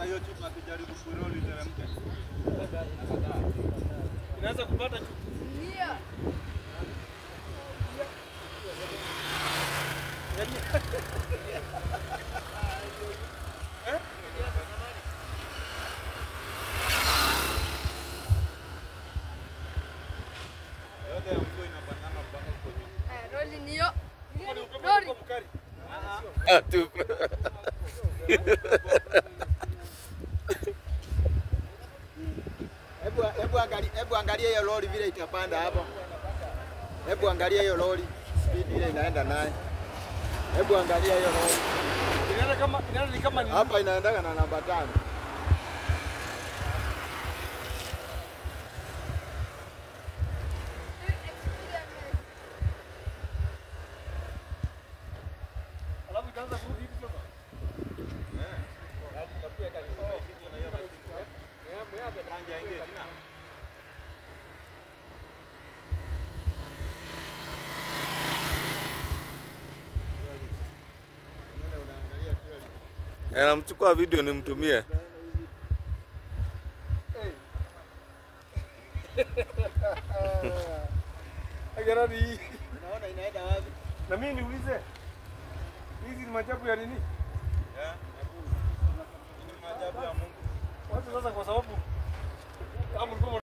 hiyo chupa akijaribu kuiroli teremke. Inaweza kupata Ndio. Yote ya mvua inapandana mpaka huko juu. Eh, roli ndio. Roli. Ah, tu. Hebu hebu angalia hebu angalia hiyo lori vile itapanda hapo. Hebu angalia hiyo lori speed ile inaenda naye. Hebu angalia hiyo lori. inaenda kama inaenda ni kama ni Hapa inaendaga na namba tano. alafu itaanza kurudi hivi sasa. Anamchukua video nimtumie. Agarani hii. Unaona inaenda wapi? Na mimi niulize. Hizi ni maajabu ya nini? Eh? Ni maajabu ya Mungu. Watu sasa kwa sababu kama mlikuwa